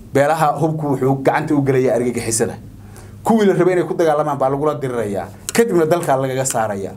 beelaha hubku wuxuu gacanta u gelayaa argagixisada kuwii la rabay inay ku dagaalamaan baa lagula dirirayaa kadibna dalkaa lagaga saaraya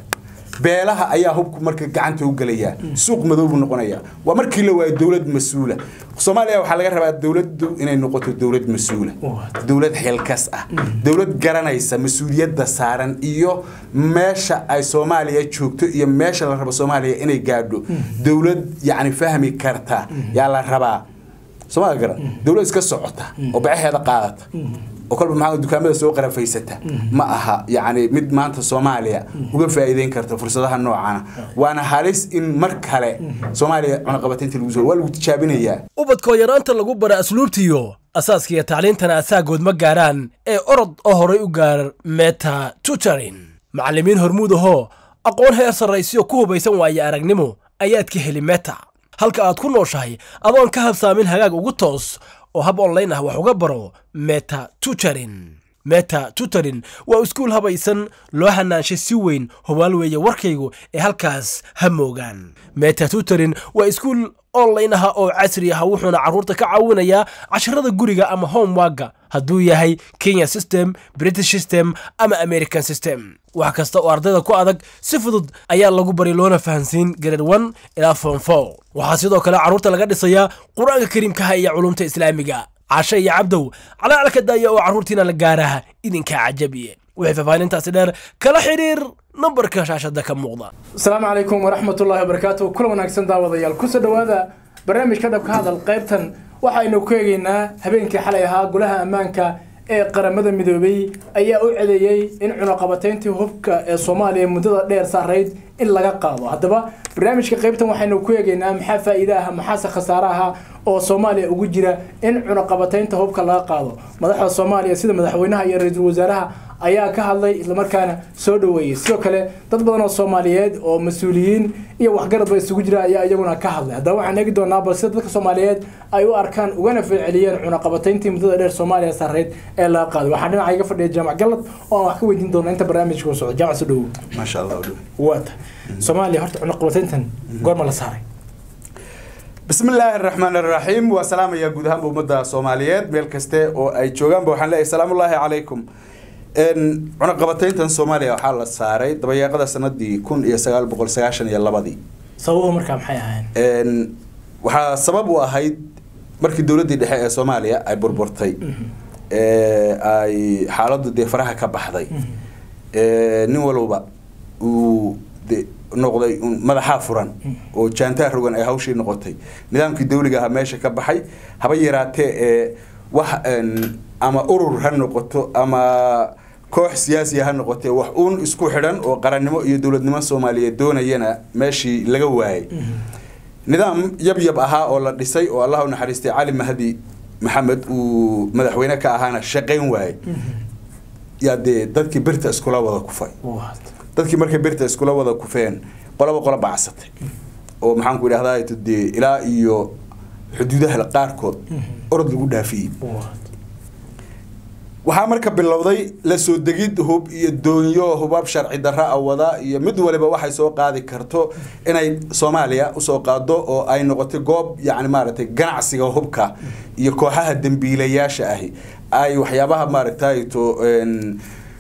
beelaha ayaa hubku marka gacanta u gelaya suuq madow buu noqonaya waa markii la waayo dowlad mas-uula soomaaliya waxaa laga rabaa dowladdu inay noqoto dowlad mas-uula dowlad xilkas ah dowlad garanaysa mas-uuliyadda saaran iyo meesha ay soomaaliya joogto iyo meesha la rabo soomaaliya inay gaadho dowlad yacni fahmi karta yaa la rabaa sooma garan dowlad iska socota oo bacaheeda qaadata oo kolba maxaa dukaamada soo qarafaysata ma aha yacni mid maanta soomaaliya uga faa'iideyn karta fursadaha noocana waana halis in mar kale soomaaliya cunaqabataynta lagu soo waa lagu tijaabinayaa ubadkoo yaraanta lagu bara asluubtiyo asaaskiiyo tacliintana asaagood ma gaaraan ee orod oo horay u gaar meta tutorin macallimiin hormuud ahoo aqoon heer sarraysiyo ku hubaysan waaye aragnimo ayaad ka heli meta halka aad ku nooshahay adoon ka habsaamin hagaag ugu toos oo hab online ah wax uga baro meta tutorin meta tutorin waa iskuul habaysan loo hanaanshay si weyn hubaal weeye warkaygu ee halkaas ha moogaan meta tutorin waa iskuul online ah oo casri ah wuxuuna carruurta ka caawinayaa casharada guriga ama homeworka hadduu yahay kenya system british system ama american system wax kasta oo ardayda ku adag si fudud ayaa lagu bari loona fahansiin grade one ilaa form four waxaa sidoo kale carruurta laga dhisayaa qur-aanka kariimkaha iyo culumta islaamiga cashe iyo cabdow calaalka daaya oo carruurtiina la gaaraha idinkaa cajabiye wixii faahfaahintaasi dheer kala xidhiir nambarka shaashada ka muuqda asalaamu calaykum waraxmatullaahi wabarakaatu kula wanaagsan daawadayaal kusoo dhowaada barnaamijka dhabka hadal qaybtan waxaynu ku eegaynaa habeenkii xalay ahaa golaha ammaanka ee qaramada midoobay ayaa u cedeeyey in cunaqabatayntii hubka ee soomaaliya muddada dheer saarayd in laga qaado haddaba barnaamijka qaybtan waxaynu ku eegaynaa maxaa faa'iide ah maxaase khasaare aha oo soomaaliya ugu jira in cunaqabataynta hubka laga qaado madaxda soomaaliya sida madaxweynaha iyo ra-iisul wasaaraha ayaa ka hadlay islamarkaana soo dhoweeyey sidoo kale dad badan oo soomaaliyeed oo mas-uuliyiin iyo waxgaradba isugu jira ayaa iyaguna ka hadlay haddaba waxaan eegi doonaa bal sida dadka soomaaliyeed ay u arkaan ugana falceliyeen cunaqabatayntii muddada dheer soomaaliya sarreyd ee laga qaaday waxaan dhinaca iga fadhiya jaamac gallad oo aan wax ka weydiin doona inta barnaamijka u socdo jaamac soo dhowow maasha allah waata soomaaliya horta cunaqabatayntan goorma la saaray بسم الله الرحمن الرحيم وسلام يا جود هم أمدا صوماليات ميل كسته أو أي جوجان بوحنا لا السلام الله عليكم إن عنقبتين تن صوماليا وحال الساري طبعا قد سنة دي كون يسقال بقول سعشان يلا بدي sababuhu markaa maxay ahayn إن وحا سبب واحد markii dowladdii dhexe ee soomaaliya ay burburtay ee ay xaaladdu dee faraha ka baxday ee nin walba uu de noqday un madaxaa furan oo jaantaa rogan ay hawshii noqotay nidaamkii dawliga ahaa meesha ka baxay haba yaraatee ee wax een, ama urur ha noqoto ama koox siyaasiya ha noqotee wax uun isku xidhan oo qarannimo iyo dowladnimo soomaaliyeed doonayana meeshii laga waayay nidaam yab yab ahaa oo la dhisay oo allah u naxariistay cali mahdi maxamed uu madaxweyne ka ahaana shaqayn waayey yaa dee dadkii birta iskula wada kufay What? dadkii markay birta iskula wada kufeen qolaba qola bacsatay oo maxaan ku idhahdaa to dee ilaa iyo xuduudaha qaarkood orod lagu dhaafiyey What? waxaa marka bilowday la soo degid hub iyo doonyo hubab sharci darra a wada iyo mid waliba waxay soo qaadi karto inay soomaaliya usoo qaado oo ay noqotay goob yacni maaragtay ganacsiga hubka iyo kooxaha dembiilayaasha ahi ay waxyaabaha maaragtay to een,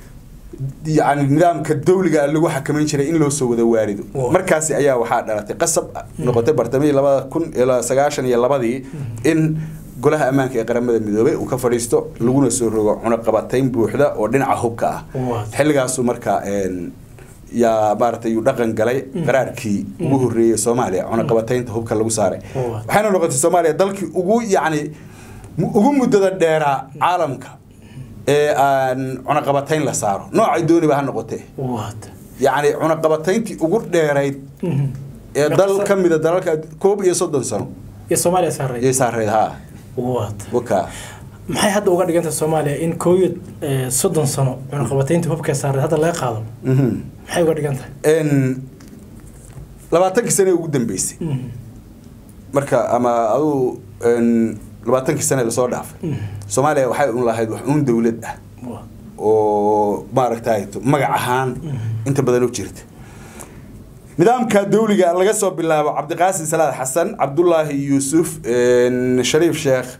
yani nidaamka dawliga lagu xakamayn jiray in loo soo wada waarido Wow. markaasi ayaa waxaa dhalatay qasab noqotay bartamihii labada kun ilaa sagaashan iyo labadii in golaha ammaanka ee qaramada midoobay uu ka fadhiisto laguna soo rogo cunaqabatayn buuxda oo dhinaca hubka ah Wow. xilligaasu marka een, yaa maaragtay uu dhaqan galay qaraarkii ugu horreeyey soomaaliya cunaqabataynta hubka lagu saaray Wow. waxayna noqotay soomaaliya dalkii ugu yacni mu- ugu muddada dheeraa caalamka ee aan cunaqabatayn la saaro noocay dooniba ha noqotee What? yacni cunaqabatayntii ugu dheerayd Mhm. ee dal ka mida dalalka koob iyo soddon sano iyo soomaaliya saaray yay saareyd haa What? waka maxay hadda uga dhiganta soomaaliya in koob iyo eh, soddon sano cunaqabataynta hubka saaray hadda laga qaado Mhm. maxay uga dhigan tahay En labaatankii sane ugu dambeysay Mhm. marka ama aduu en, labaatankii sane lasoo dhaafay Mhm. soomaaliya waxay un lahayd wax uun dawlad ah What? oo maaragtay magac ahaan inta badan u jirta nidaamka dawliga laga soo bilaabo cabdiqaasim salaad xasan cabdulaahi yuusuf en, shariif sheekh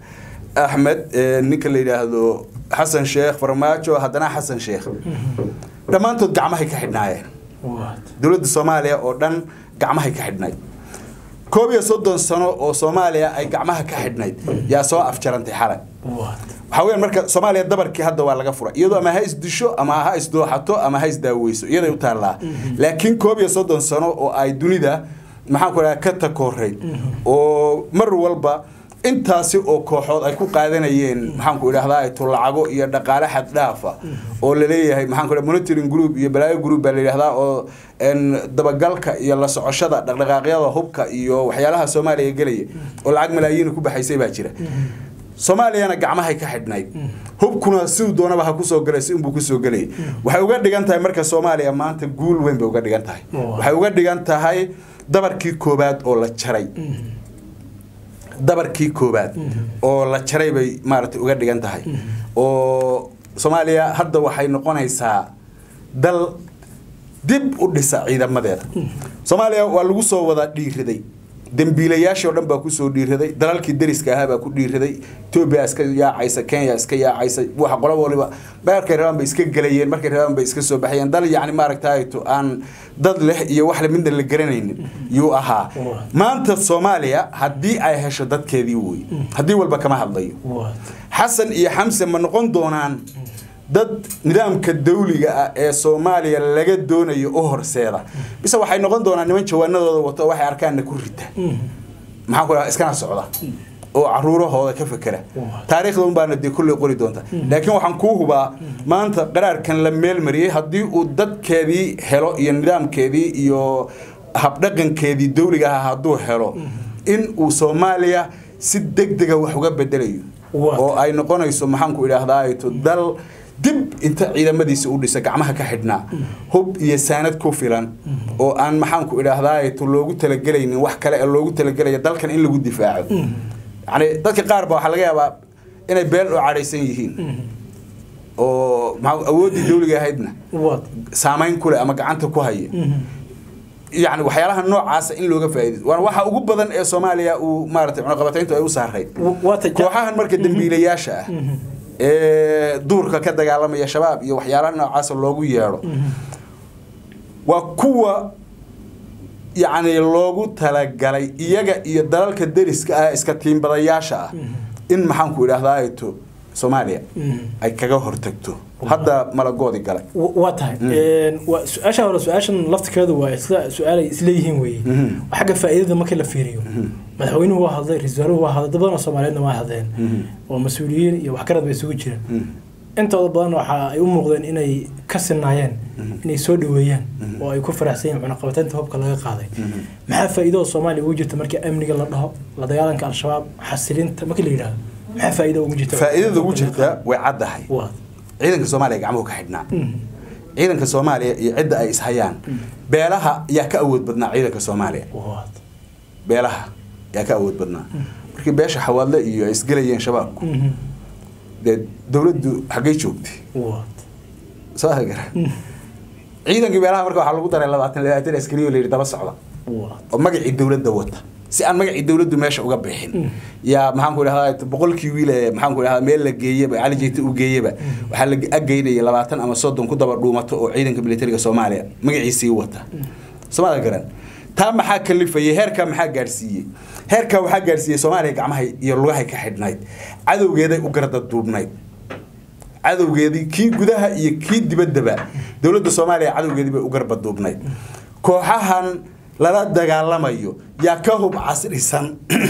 axmed ee, ninka la yidhaahdo xasan sheekh farmaajo haddana xasan sheekh dhammaantood gacmahay ka xidhnaayeen dowladda soomaaliya oo dhan gacmahay ka xidhnayd koob iyo soddon sano oo soomaaliya ay gacmaha ka xidhnayd yaa soo afjarantay xalay waxaa weeyaan marka soomaaliya dabarkii hadda waa laga furay iyadoo ama ha isdisho ama ha isdooxato ama ha isdaaweyso iyaday u taallaa laakiin koob iyo soddon sano oo ay dunida maxaan ku dhaha ka takoray oo mar walba intaasi oo kooxood ay ku qaadanayeen maxaanku idhahdaa to lacago iyo dhaqaale xad dhaafa oo laleeyahay maxaanku dhaha monitoring group iyo balaayo group baa la yidhahdaa oo en dabagalka iyo la socoshada dhaqdhaqaaqyada hubka iyo waxyaalaha soomaaliya gelaya oo lacag malaayiin ku baxaysay baa jira soomaaliyana gacmahay ka xidhnayd hubkuna siduu doonaba ha kusoo galay si unbuu kusoo gelayay waxay uga dhigan tahay marka soomaaliya maanta guul weyn bay uga dhigan tahay waxay uga dhigan tahay dabarkii koobaad oo la jaray dabarkii koobaad oo la jaray bay maaragtay uga dhigan tahay oo soomaaliya hadda waxay noqonaysaa dal dib u dhisa ciidamadeeda soomaaliya waa lagu soo wada dhiiriday dembiilayaashii oo dhan baa kusoo dhiiraday dalalkii dariska ahaa baa ku dhiiraday etoobiya iska yaacaysa kenya iska yaacaysa waxa qola waliba markay rabaan bay iska gelayeen markay rabaan bay iska soo baxayeen dal yacni maaragtayto aan dad leh iyo wax midna la garanaynin yuu ahaa maanta soomaaliya haddii ay hesho dadkeedii wey haddii walba kama hadlayo xasan iyo xamse ma noqon doonaan dad nidaamka dawliga ah ee soomaaliya laga doonayo u horseeda bise waxay noqon doonaan niman jawaanadooda wato waxay arkaanna ku rita maxaan ku dhaha iskana socda oo caruurahooda ka fekera taariikhda un baana dee kulley qori doonta laakiin waxaan kuu hubaa maanta qaraarkan la meelmariyey haddii uu dadkeedii helo iyo nidaamkeedii iyo habdhaqankeedii dawliga ah hadduu helo in uu soomaaliya si deg dega wax uga bedelayo oo ay noqonayso maxaanku idhaahdaa dal dib inta ciidamadiisa u dhisa gacmaha ka xidhnaa hub iyo saanad ku filan oo aan maxaanku idhaahdaa loogu talagelaynin wax kale ee loogu talagelaya dalkan in lagu difaaco yani dadka qaar ba waxaa laga yaabaa inay beel oo cadhaysan yihiin oo maa awooddii dawliga ahaydna saamayn ku leh ama gacanta ku haya yani waxyaalaha noocaasa in looga faa'iido waana waxa ugu badan ee soomaaliya uu maaragtay cunaqabatayntu ay u saarayd kooxahan marka dembiilayaasha ah ee duurka ka dagaalamaya shabaab iyo waxyaalaha noocaasa loogu yeedho waa kuwa yacni loogu talagalay iyaga iyo dalalka deriska ah iska tiimbadayaasha ah in maxaanku idhaahdaa to soomaaliya ay kaga hortagto hadda malagoodi galay waa tahay waa su-aasha hore su-aashan laftirkeedu waa isla su-aalay isleeyihiin weeye xagga faa'iidada markii la fiiriyo madaxweynuhu waa hadlay ra-iisul wasaaruhu waa hadlay dad badan oo soomaaliyeedna waa hadleen oo mas-uuliyiin iyo waxgarad bay isugu jireen intooda badan waxa ay u muuqdeen inay ka sinaayeen inay soo dhaweeyaan oo ay ku faraxsan yihiin cunaqabataynta hubka laga qaaday maxaa faa'iidada soomaaliya ugu jirta markii amniga la dhaho la dagaalanka al-shabaab xasilinta markii la yidhahdo maxaa faa'iida ugu jirta faa'iidada ugu jirta way caddahay ciidanka soomaaliya gacmuhu ka xidhnaa ciidanka soomaaliya iyo cidda ay ishayaan beelaha yaa ka awood badnaa ciidanka soomaaliya beelaha yaa ka awood badnaa markii beesha xawaadle iyo ay isgelayeen shabaabku dee dawladdu xaggay joogtay soo gara ciidankii beelaha marka waxaa lagu daray labaatan labaatan askari oo la yidhi daba socda oo magacii dawladda wata si aan magacii dawladdu meesha uga bixin yaa maxaanku idhahdaa boqolkii wiil ee maxaanku idhahdaa meel la geeyaba cali jeyta u geeyaba waxaa la ageynaya labaatan ama soddon ku daba dhuumato oo ciidanka militariga soomaaliya magaciisii wata somaada garan taa maxaa kalifayay heerkaa maxaa gaadhsiiyey heerkaa waxaa gaadhsiiyey soomaaliya gacmaha iyo lugahay ka xidhnayd cadowgeeday u garda duubnayd cadowgeedii kii gudaha iyo kii dibaddaba dowladda soomaaliya cadowgeedii bay u garba duubnayd kooxahan lala dagaalamayo yaa ka hub casrisan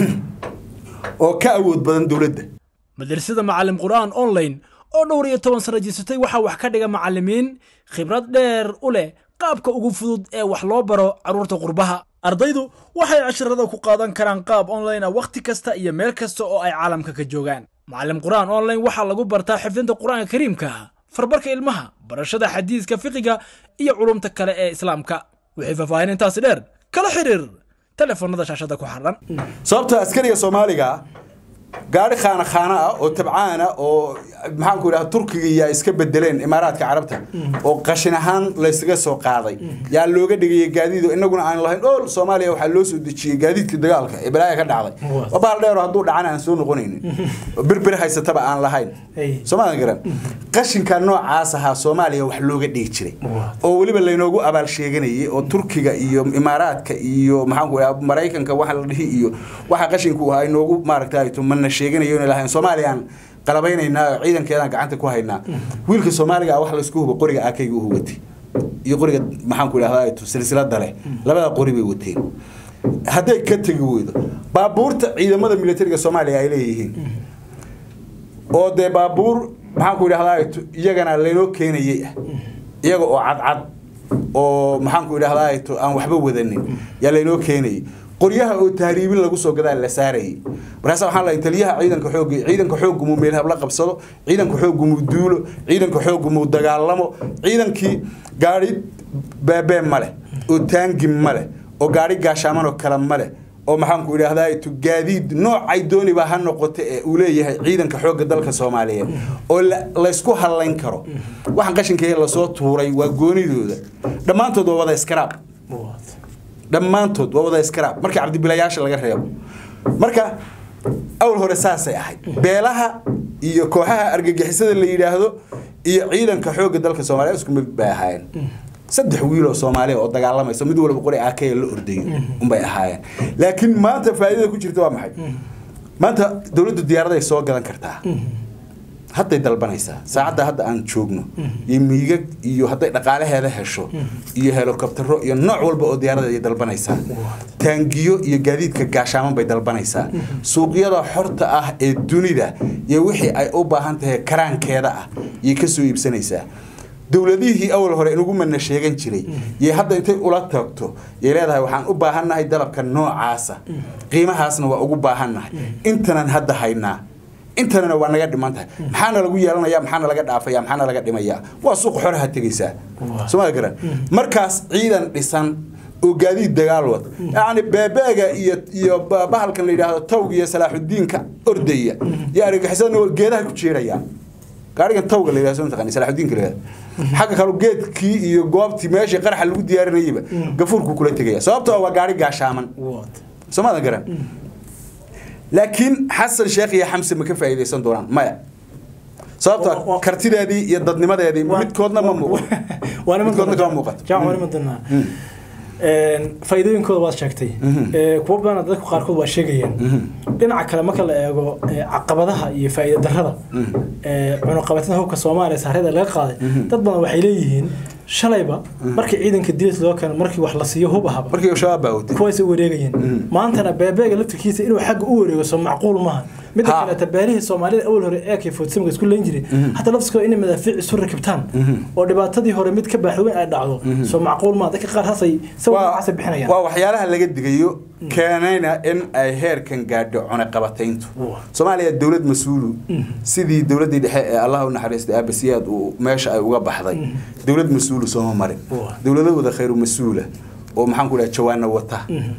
oo ka awood badan dowladda madrasada macalin qur'aan online oo dhowr iyo toban sano jirsatay waxaa wax ka dhiga macallimiin khibrad dheer u leh qaabka ugu fudud ee wax loo baro carruurta qurbaha ardaydu waxay casharada ku qaadan karaan qaab online ah wakhti kasta iyo meel kasta oo ay caalamka ka joogaan macalin qur'aan online waxaa lagu bartaa xifdinta qur'aanka kariimka farbarka ilmaha barashada xadiiska fiqiga iyo culumta kale ee islaamka wixii faahfaahin intaasi dheer kala xiriir telefoonada shaashada ku xaran sababta askariga soomaaliga gaari khaana khaana ah oo tabcaana oo maxaanku idhaha turkiga yaa iska bedeleen imaaraadka carabta oo qashin ahaan laysaga soo qaaday yaa looga dhigaya gaadiid oo inaguna aan lahayn ool soomaaliya waxaa loo soo dejiyey gaadiidka dagaalka ee balaaya ka dhacday waa baal dheer oo hadduu dhacana aan soo noqonaynin oo birbir haysataba aan lahayn Hey. soomaalia garan qashinka noocaas ahaa soomaaliya wax looga dhigi jiray oo weliba laynoogu abaal sheeganayay oo turkiga iyo imaaraadka iyo maxaanku idhaha maraykanka waxa la dhihi iyo waxa qashinku ahaa inoogu maaragtay mana sheeganayo inay lahayn soomaaliyaan qalabaynaynaa oo ciidankeedaan gacanta ku haynaa wiilka soomaaliga ah wax laysku hubo qoriga akayga u hubatay iyo qoriga maxaanku idhahdaa silsilada leh labada qori bay wateen hadday ka tegi weydo baabuurta ciidamada militariga soomaaliya ay leeyihiin oo dee baabuur maxaanku idhahdaa iyagana laynoo keenayay ah iyaga oo cadcad oo maxaanku idhahdaa aan waxba wadanin yaa laynoo keenayay qoryaha oo tahriibin lagu soo gadaa la saarayay markaas waxaan lahay taliyaha ciidanka xoogga ciidanka xooggu muu meel habla qabsado ciidanka xooggu muu duulo ciidanka xooggu muu dagaalamo ciidankii gaari beebee ma leh oo taangi ma leh oo gaari gaashaamanoo kale ma leh oo maxaanku idhaahdaa gaadiid noocay dooniba ha noqoto ee uu leeyahay ciidanka xoogga dalka soomaaliyeed oo la- laysku hadlayn karo waxaan qashinkee lasoo tuuray waa goonidooda dhammaantood waa wada iskaraab dhammaantood waa wada iskaraab markii cabdibilayaasha laga reebo marka awal hore saasay ahayd beelaha iyo kooxaha argagixisada la yidhaahdo iyo ciidanka xoogga dalka soomaaliya isku mid bay ahaayeen saddex wiil oo soomaaliya oo dagaalamaysa mid walba qori akaya la ordayo unbay ahaayeen laakiin maanta faa'iidada ku jirta waa maxay maanta dowladdu diyaaraday soo gadan kartaa hadday dalbanaysaa saacadda hadda aan joogno iyo miigag iyo hadday dhaqaalaheeda hesho iyo helikobtero iyo nooc walba oo diyaarada ay dalbanaysaa taangiyo iyo gaadiidka gaashaaman bay dalbanaysaa suuqyada xorta ah ee dunida iyo wixii ay u baahan tahay karaankeeda ah yay ka soo iibsanaysaa dowladihii awal hore inugu mana sheegan jiray yay hadda intay ula tagto yay leedahay waxaan u baahannahay dalabka noocaasa qiimahaasna waa ugu baahannahay intanan hadda haynaa intanana waa naga dhiman tahay maxaana lagu yeelanaya maxaana laga dhaafaya maxaana laga dhimaya waa suuq xoraha tegaysaa sooma garan markaas ciidan dhisan oo gaadiid dagaal wad yacni beebeega iyo iyo ba- bahalkan la yidhaahdo tawga iyo salaaxudiinka ordaya iyo argagixisada geedaha ku jeerayaan gaarigan tawga la yidhahdo soo mataqaani salaaxudiinka la yidhahdo xagga kale geedkii iyo goobtii meeshii qaraxa lagu diyaarinayaba gafuurku kula tegaya sababtoo ah waa gaari gaashaaman soomaadan garan laakiin xasan sheekh iyo xamse ma ka faa'iidaysan doonaan maya Wa- sababtoo wa- kartideedii iyo dadnimadeedii midkoodna ma muuqan midkoodna kama muuqato jaac waan imadonaa faa'iidooyinkooda waad sheegtay Ee, kuwo badan dadka qaarkood waa sheegayaan dhinaca kale marka la eego ee, caqabadaha iyo faa'iida darrada ee, cunuqabatada hubka soomaaliya saarada laga qaaday dad badan waxay leeyihiin shalayba markii ciidanka dilis loo keeno markii wax la siiyo hub ahaba markii shabaab baa watay kuwaas u wareegayeen maantana beebeega laftirkiisa inuu xagga u wareego soo macquul maaha midda Ha. kaleeta beerihii soomaalida awal hore ee kay foodsamka isku leyn jiray hataa laftiskooda inay madaafiic isu rakibtaan oo dhibaatadii hore mid ka baaxweyn ay dhacdo soo macquul maaha dadka qaar hasay sawir waa waxaasay bixinayaan waa waxyaalaha laga digayo keenayna in ay heerkan gaadho cunaqabatayntu soomaaliya dowlad mas-uulu sidii dowladdii dhexe ee allah u naxariistay aabasiyaad uu meesha ay uga baxday dowlad mas-uulu sooma marin Waa. dowladahooda khayru mas-uula oo maxaan ku dhaha jawaana wata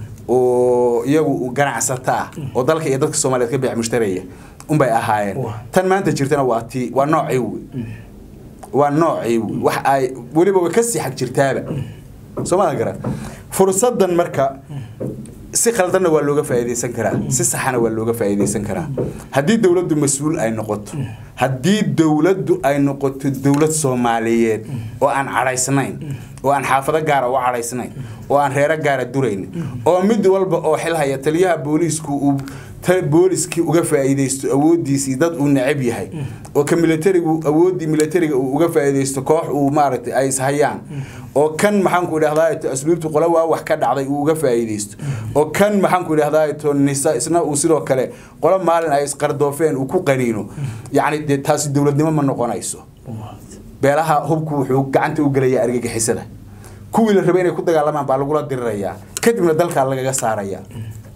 oo iyagu ganacsata ah oo dalka iyo dadka soomaaliyeed ka beec mushtaraya unbay ahaayeen Waa. tan maanta jirtana waa tii waa noocii wey waa noocii wey wax ay weliba way ka sii xag jirtaaba soomaadan garan fursadan marka si khaldanna waa looga faa'iidaysan karaa si saxana waa looga faa'iidaysan karaa haddii dowladdu mas-uul ay noqoto haddii dowladdu ay noqoto dowlad soomaaliyeed oo aan cadhaysnayn oo aan xaafado gaara u cadhaysnayn oo aan reero gaara durayn oo mid walba oo xil haya taliyaha booliisku uu ta- booliskii uga faa'iidaysto awooddiisii dad uu necab yahay oo ka militarigu awooddii militariga uu uga faa'iidaysto koox uu maaragtay ay ishayaan oo kan maxaanku idhahdaa to asluubtu qole waa wax ka dhacday uu uga faa'iidaysto oo kan maxaanku idhahdaa to nisa isna uu sidoo kale qolo maalin ay isqardoofeen uu ku qaniino yacni dee taasi dowladnimo ma noqonayso beelaha hubku wuxuu gacanta u gelayaa argagixisada kuwii la rabay inay ku dagaalamaan baa lagula dirirayaa kadibna dalkaa lagaga saarayaa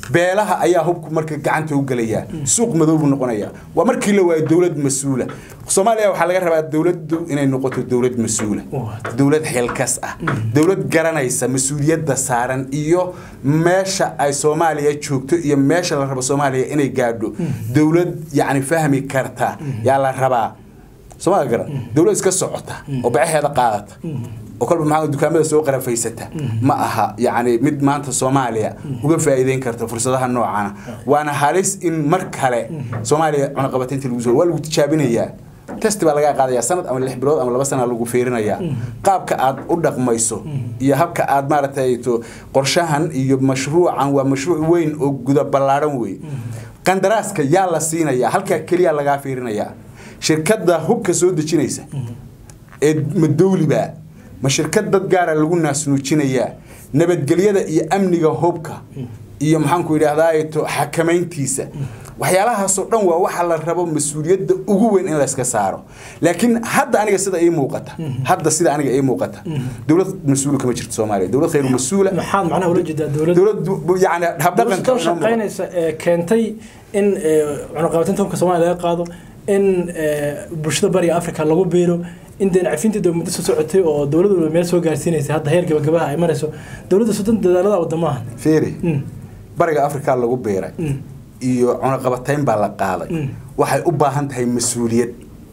beelaha ayaa hubku marka gacanta u gelaya suuq madow buu noqonaya waa markii la waayo dowlad mas-uula soomaaliya waxaa laga rabaa dowladdu inay noqoto dowlad mas-uula dowlad xilkas ah dowlad garanaysa mas-uuliyadda saaran iyo meesha ay soomaaliya joogto iyo meesha la rabo soomaaliya inay gaadho dowlad yacni fahmi karta yaa la rabaa soomaalia garan dowlad iska socota oo bacaheeda qaadata oo kolba maxaa dukaamada soo qarafaysata ma aha yacni mid maanta soomaaliya uga faa'iideyn karta fursadaha noocana waana halis in mar kale soomaaliya cunaqabataynta lagu soo waa lagu tijaabinayaa test baa laga qaadaya sanad ama lix bilood ama laba sana lagu fiirinayaa qaabka aad u dhaqmayso iyo habka aad maaragtay to qorshahan iyo mashruucan waa mashruuc weyn oo guda ballaaran wey qandaraaska yaa la siinayaa halkaa keliya lagaa fiirinayaa shirkadda hubka soo dejinaysa ee ma dowliba ma shirkad dad gaara lagu naasnuujinayaa nabadgelyada iyo amniga hubka iyo maxaanku idhaahdaa to xakamayntiisa waxyaalahaasoo dhan waa waxa la rabo mas-uuliyadda ugu weyn in layska saaro laakiin hadda aniga sida ii muuqata hadda sida aniga ii muuqata dowlad mas-uula kama jirto soomaaliya dowlad khayru mas-uula maxaad macnaha ula jeedaa dowladda dowlad yani habdhaqanka dowladda shaqaynaysa ee keentay in cunaqabatinta hubka soomaaliya laga qaado in bulshada bariga africa lagu biiro in deen cafinteeda muddo soo socotay oo dowladdu meel soo gaarsiinaysa hadda heer gabagabaha ay marayso dowladda soddon dadaalada wadamaha fiiri bariga africa lagu biiray iyo cunaqabatayn baa la qaaday waxay u baahan tahay mas-uuliyad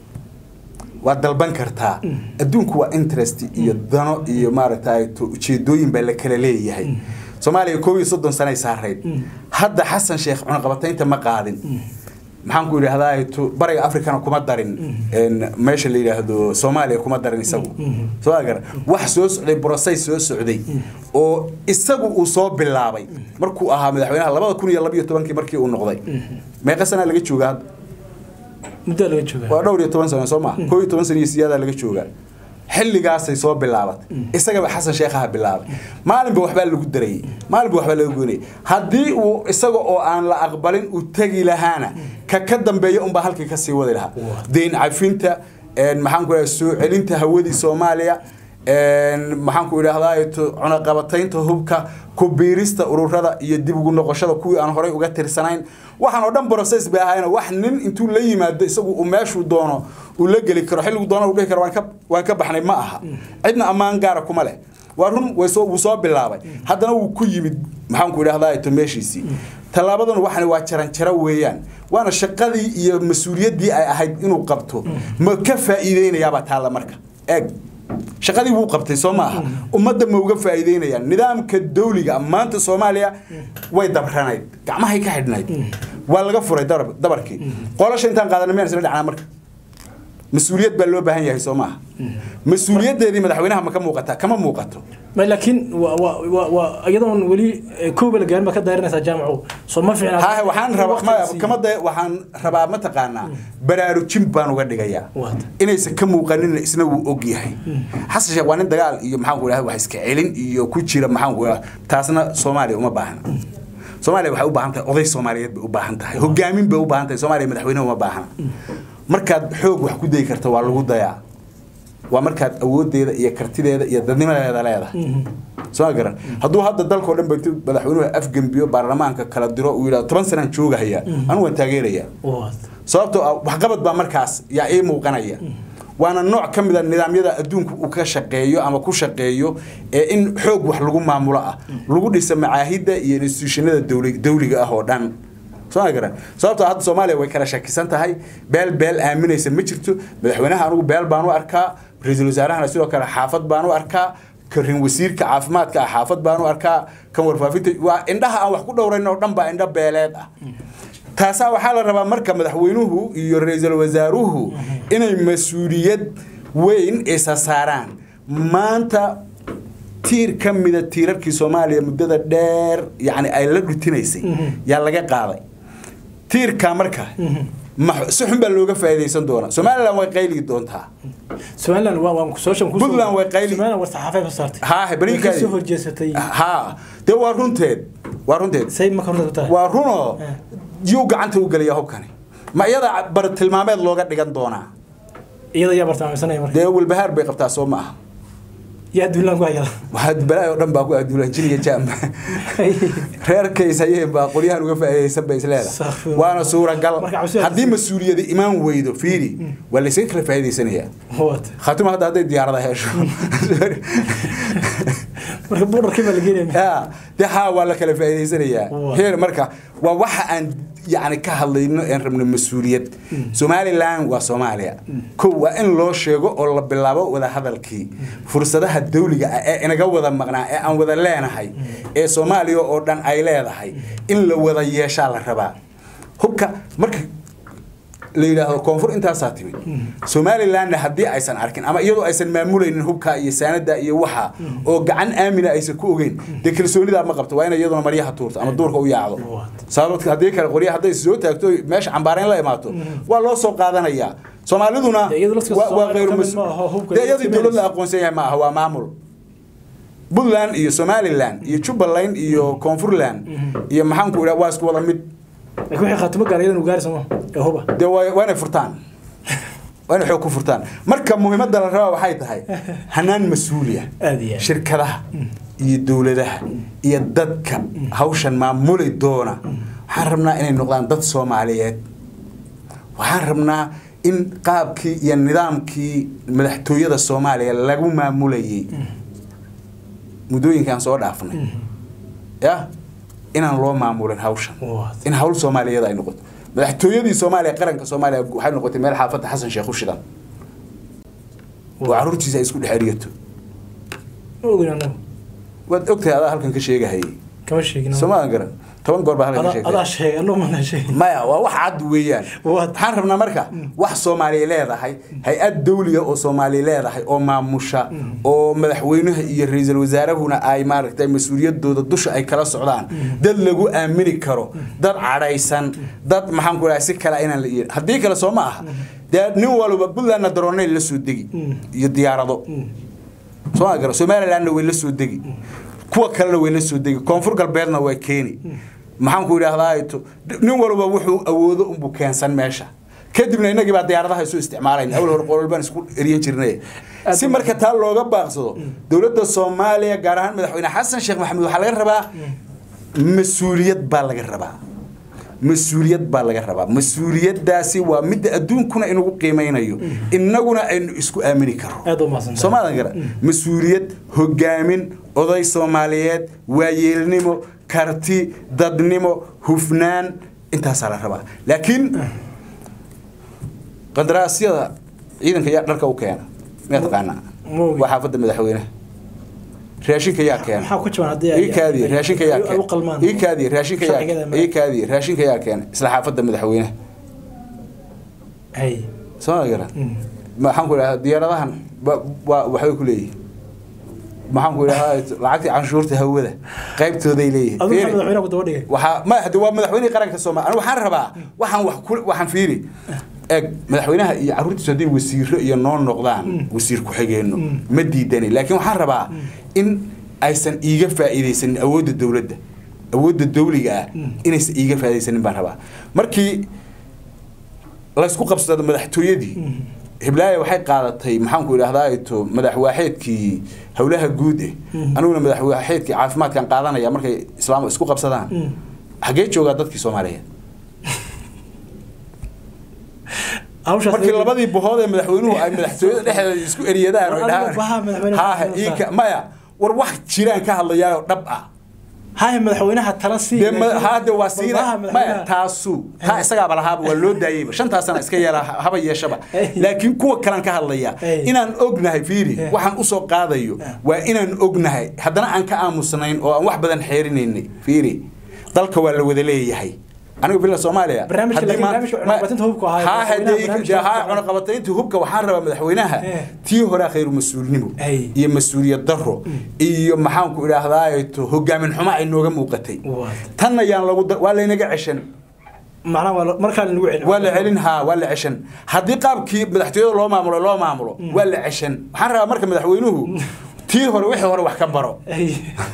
waad dalban kartaa adduunku waa interest iyo dano iyo maaragtay ujeedooyin baa la kala leeyahay soomaaliya koob iyo soddon sanay saarayd hadda xasan sheekh cunaqabataynta ma qaadin maxaan ku idhaahdaa bariga africana kuma darin meesha la yidhaahdo soomaaliya kuma darin isagu soo agar wax soo socday brosay soo socday oo isagu uu soo bilaabay markuu ahaa madaxweynaha labada kun iyo labiyo tobankii markii uu noqday meeqa sanaa laga jooga hadda muddaa laga joogaa waa dhowr iyo toban sano soo maa koo iyo toban sano iyo siyaadaa laga joogaa xilligaasay soo bilaabatay isagaba xasan sheekhaha bilaabay maalinba waxbaa lagu darayey maalinba waxbaa laga goynayay haddii uu isaga oo aan la aqbalin uu tegi lahaana ka ka dambeeya unbaa halkii ka sii wadi lahaa deyn cafinta maxaan ku soo celinta hawadii soomaaliya maxaan ku idhaahdaa cunaqabataynta hubka ku biirista ururada iyo dib ugu noqoshada kuwii aan horay uga tirsanayn waxaan oo dhan process bay ahayn wax nin intuu la yimaado isagu uu meeshuu doono uu la geli karo xilligu doono uu dhihi karo waan ka waan ka baxnay ma aha cidna ammaan gaara kuma leh waa run way soo wuu soo bilaabay haddana wuu ku yimid maxaan ku idhahdaa to meeshiisii tallaabadan waxani waa jaranjaro weeyaan waana shaqadii iyo mas-uuliyaddii ay ahayd inuu qabto ma ka faa'iideynayaabaa taalla marka eeg shaqadii wuu qabtay soo maaha ummadda ma uga faa'iideynayaan nidaamka dawliga maanta soomaaliya way dabranayd gacmahay ka xidhnayd waa laga furay dabarkii qolasha intaan qaadana miyaan isla dhacnaa marka mas-uuliyad baa loo baahan yahay soo maaha mas-uuliyaddeedii madaxweynaha ma ka muuqataa kama muuqato laakiin iyadoon weli kooba la gaarin baa ka daarinaysaa jaamacu soo ma fiicna hahe waxaan rabaa maya kama da waxaan rabaa mataqaanaa baraarujin baan uga dhigayaa inaysan ka muuqanin isna wuu og yahay xasan sheekh waa nin dagaal iyo maxaan ku idhahda wax iska celin iyo ku jira maxaan ku idhahda taasna soomaaliya uma baahna soomaaliya waxay u baahan tahay oday soomaaliyeed bay u baahan tahay hogaamin bay u baahan tahay soomaaliya madaxweyne uma baahna markaad xoog wax ku dayi karta waa lagu dayaa waa markaad awoodeeda iyo kartideeda iyo dadnimadeeda leedahay soo garan hadduu hadda dalkao dhan ba intuu madaxweynuhu afgembiyo baarlamaanka kala diro uu yidhahdo toban sanaan joogahayaa anigu waan taageerayaa sababtoo ah waxqabad baa markaas yaa ii muuqanaya waana nooc ka mid a nidaamyada adduunku uu ka shaqeeyo ama ku shaqeeyo ee in xoog wax lagu maamulo ah lagu dhisa macaahidda iyo institutionada dawliga ah oo dhan soo garan sababtoo hadda soomaaliya way kala shakisan tahay beel beel aaminaysa ma jirto madaxweynaha anigu beel baan u arkaa ra-iisul wasaarahana sidoo kale xaafad baan u arkaa karin wasiirka caafimaadka ah xaafad baan u arkaa kan warfaafinta waa indhaha aan wax ku dhowrayn oo dhan baa indho beeleed ah taasaa waxaa la rabaa marka madaxweynuhu iyo ra-iisul wasaaruhu inay mas-uuliyad weyn isa saaraan maanta tiir ka mida tiirarkii soomaaliya muddada dheer yani ay la dhutinaysay yaa laga qaaday tiirkaa marka si xun baa looga faa'iidaysan doonaa somaliland way qayli doontaa somaliland waa waan kusoo Puntland way qayli- somaliland war saxaafay ka saartay haahe bariikaadi soo horjeesatay ha dee waa runteed waa runteed say ma ka horta tahay waa runoo yuu gacanta u gelaya hubkani ma iyada bar tilmaameed looga dhigan doonaa iyada yaa bartilmaameysanaya marka dee walbahaar bay qabtaa soo ma aha yaa duulaan ku hayada waxaa balaa oo dhan baa ku aduulan jin iyo jaam reerkays hayeen baa qolyahan uga faa'iidaysan bay isleedahay Astaghfirullah. waana suuragal Marka cabsi- haddii mas-uuliyadi imaan weydo fiiri waa laysaga kala faa'iidaysanayaa What? khaatuma hadda hadday diyaarada hesho marka borderkii baa la geenaya ya de haa waa la kala faa'iidaysanayaa Waa. heer marka waa waxa aan yani ka hadlayno een rabno mas-uuliyad somalilan waa soomaaliya ko waa in loo sheego oo la bilaabo wada hadalkii fursadaha dawliga ah ee inaga wada maqnaa ee aan wada leenahay ee soomaaliya oo dhan ay leedahay in la wada yeeshaa la rabaa hubka marka la yidhaahdo koonfur intaasaa timid somalilandna haddii aysan arkin ama iyadoo aysan maamulaynin hubka iyo saanada iyo waxa oo gacan aamina aysan ku ogeyn dee kalsoonidaa ma qabto waa inay iyaduna maryaha tuurto ama duurka u yaacdo sababta haddii kale qorya hadday soo taagto oy meesha cambaareen la imaato waa loo soo qaadanayaa soomaaliduna Dee iyadu laftiisa waa- waa Soomaaliya khayru ka mid mas- ma aha, hubka dee iyadii ay dowlad la timaadayso. aqoonsan yahay ma aha waa maamul puntland iyo somaliland iyo jubbaland iyo koonfurland iyo maxaanku idhaha waa isku wada mid laakiin waxay khaatimo gaar iyadan u gaari sama ee huba dee waa waa inay furtaan waa inay xoog ku furtaan marka muhiimadda la rabaa waxay tahay hanaan mas-uuliya Aad iyo aad. shirkadaha iyo dowladaha iyo dadka hawshan maamuli doona waxaan rabnaa inay noqdaan dad soomaaliyeed waxaan rabnaa in qaabkii iyo nidaamkii madaxtooyada soomaaliya lagu maamulayay muddooyinkaan soo dhaafnay ya inaan loo maamulin hawshan What? in hawl soomaaliyeed ay noqoto madaxtooyadii soomaaliya qaranka soomaaliya waxay noqotay meel xaafadda xasan sheekh u shidan oo caruurtiisa ay isku dhex erigato ma ogin anagu waad ogtahay adaa halkan ka sheegahayay kama sheegin soomaadan garan toban goor baa halkan ka Adaa- adaa sheegtay sheegay anagu mana sheegin maya waa wax cad weeyaan What? waxaan rabnaa marka wax soomaaliya leedahay hay-ad dawliga oo soomaaliya leedahay oo maamusha oo madaxweynaha iyo ra-iisul wasaarahuna ay maaragtay mas-uuliyadooda dusha ay kala socdaan dad lagu aamini karo dad cadhaysan dad maxaan ku dhahay si kale inaan la yeelin haddii kale soo ma aha dee nin walba puntlandna daroonay la soo degi iyo diyaarado soo gara somalilandna way la soo degi kuwa kalena way la soo degi koonfur galbeedna waa keeni maxaan ku idhaahdaa to nin walba wuxuu awoodo unbuu keensan meesha kadibna innagii baa diyaaradaha isu isticmaalayna awal hore qolol baan isku eriyan jirnay si marka taa looga baaqsado dowladda soomaaliya gaar ahaan madaxweyne xasan sheekh maxamuud waxaa laga rabaa mas-uuliyad baa laga rabaa mas-uuliyad baa laga rabaa mas-uuliyaddaasi waa midda adduunkuna inugu qiimeynayo innaguna aynu isku aamini karo aad u mahadsantahay soomaadan gara mas-uuliyad hogaamin oday soomaaliyeed waayeelnimo karti dadnimo hufnaan intaasaa la rabaa laakiin qandaraasyada ciidanka yaa dharka u keena miyaa taqaanaa Ma ogi. waa xaafadda madaxweynaha raashinka yaa keena maxaa ku jaban haddii ay- ii kaadiye raashinka yaa ay u keena qalmaan ii kaadiye raashinka yaa Sharcigeeda ma- ii kaadiye raashinka yaa keena isla xaafadda madaxweynaha hay soo gara Mm. maxaan ku idhahdaa diyaaradahan ba- waa waxbay ku leeyihin maxaan ku idhahdaa lacagtii canshuurta hawada qaybtooday leeyihin adigu Fiiri. maxaa madaxweynaha ku daba dhigay waxaa ma hade waa madaxweynihii qaranka soomaaliya anigu waxaan rabaa waxaan wax ku waxaan fiiri eeg madaxweynaha iyo carruurtiisu hadday wasiiro iyo noo noqdaan wasiir ku-xigeenno ma diidani laakiin waxaan rabaa in aysan iiga faa'iidaysanin awoodda dowladda awoodda dawliga ah inaysan iiga faa'iidaysanin baan rabaa markii laysku qabsado madaxtooyadii hiblaayo waxay qaadatay maxaan ku idhahdaa to madaxwaaxeedkii howlaha guud eh aniguna madaxwaaxeedkii caafimaadkan qaadanaya markay islaam isku qabsadaan xaggee joogaa dadkii soomaaliyeed hawshaas markii labadii bohood ee madaxweynuhu ay madaxtooyada dhexdeeda isku eriyadaan War adiga baha madaxweyne haahe ii ka- maya war wax jiraan ka hadlayaayoo dhab ah haya madaxweynaha tala sii dee ma- laakiin haade waa siina walbaha maya madaxweynaha- taasu taa isagaaba lahaaba waa loo daayeyba shantaa sana iska yeela haba yeeshaba laakiin kuwa kalan ka hadlaya Ay. inaan ognahay fiiri Eh. waxaan usoo qaadayo waa inaan ognahay haddana aan ka aamusnayn oo aan wax badan xeerinaynay fiiri dalka waa la wada leeyahay anigu bila soomaaliya Barnaamijka- haddii laakiin ma- barnaamijka ma- cunaqabateynta hubka ahaa, haa madaxweynaha haddii barnaamijka haa hubka. cunaqabataynta hubka waxaan rabaa madaxweynaha Eh. tii hore khayru mas-uulnimo Ay. iyo mas-uuliyad daro iyo maxaanku idhaahdaa to hogaamin xumo ay nooga muuqatay What? tan ayaan lagu dar- waa laynaga ceshan macnaha waa la- markaa lagu celin waa la celin haa waa la ceshan haddii qaabkii madaxtooyada loo maamulo loo maamulo waa la ceshan waxaan rabaa marka madaxweynuhu tii hore wixii hore wax ka baro Ay.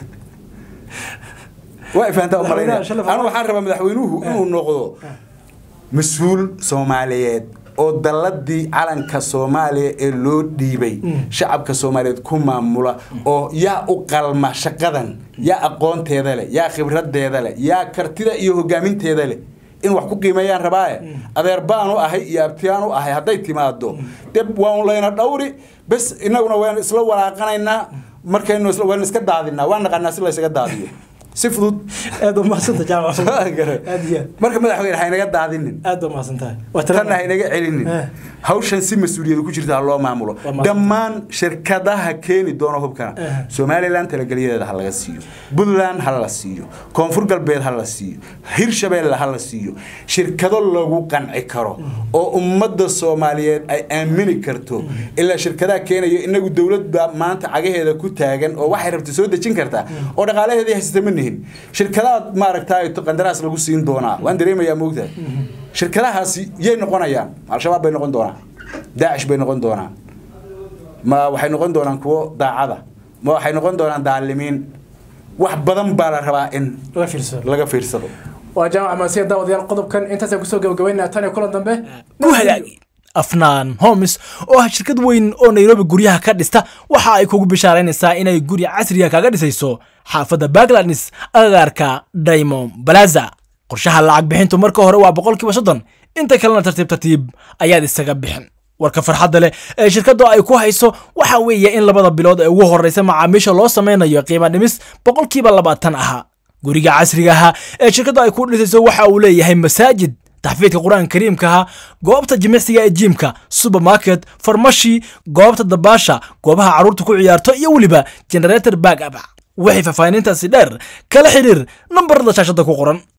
waa fahantaa Madaxweynaha umalayna shalay anu waxaan rabaa madaxweynuhu inuu noqdo mas-uul soomaaliyeed oo dalladii calanka soomaaliya ee loo dhiibay shacabka soomaaliyeed ku maamula oo yaa u qalma shaqadan yaa aqoonteeda leh yaa khibradeeda leh yaa kartida iyo hogaaminteeda leh in wax ku qiimeeyaan rabaaye adeer baan u ahay iyo abtiyaan u ahay hadday timaado de waan layna dhawri bes inaguna waan isla walaaqanaynaa markaynu isla waan iska daadinaa waan naqanaa si laysaga daadiyo si fudud aad u mahadsanta jaamac aad iyo aad marka madaxweyne haynaga daadinin aad u mahadsantahay waa tanna haynaga celinin Eh. hawshan si mas-uuliyadu ku jirta ha loo maamulo Waa mahadsan. dhammaan shirkadaha keeni doona hubkana Eh. somalilan talageliyadeeda ha laga siiyo puntland ha la siiyo koonfur galbeed ha la siiyo hirshabeelle ha la siiyo shirkado lagu qanci karo oo ummadda soomaaliyeed ay aamini karto ilaa shirkadaha keenayo inagu dowlad baa maanta cagaheeda ku taagan oo waxay rabta soo dejin kartaa oo dhaqaalaheedii haysata ma nihin shirkadaha maaragtay qandaraas lagu siin doonaa waan dareemayaa moogtahay shirkadahaasi yay noqonayaan al-shabaab bay noqon doonaan daacish bay noqon doonaan ma waxay noqon doonaan kuwo daacada ma waxay noqon doonaan daalimiin wax badan baa la rabaa in laga fiirsado laga fiirsado waa jaamac maasiya daawadayaal qodobkan intaasaan kusoo gabagabaynaa tan iyo kulan dambe ku hagaagi afnaan homes oo ah shirkad weyn oo nairobi guryaha ka dhista waxa ay kugu bishaaraynaysaa inay guri casriga kaga dhisayso xaafadda bagladnis agagaarka diamond plaza qorshaha lacag bixintu marka hore waa boqolkiiba soddon inta kalena tartiib tartiib ayaad isaga bixin warka farxadda leh ee shirkaddu ay ku hayso waxa weeye in labada bilood ee ugu horreysa macaamiisha loo sameynayo qiimo dhimis boqolkiiba labaatan ahaa guriga casriga ahaa ee shirkaddu ay ku dhisayso waxa uu leeyahay masaajid taxfiidka qur-aanka kariimkaha goobta jimicsiga ee jiimka supermarket farmashi goobta dabaasha goobaha carruurta ku ciyaarto iyo weliba generator back up wixii faahfaahinintaasi dheer kala xidhiir nambarada shaashadda ku qoran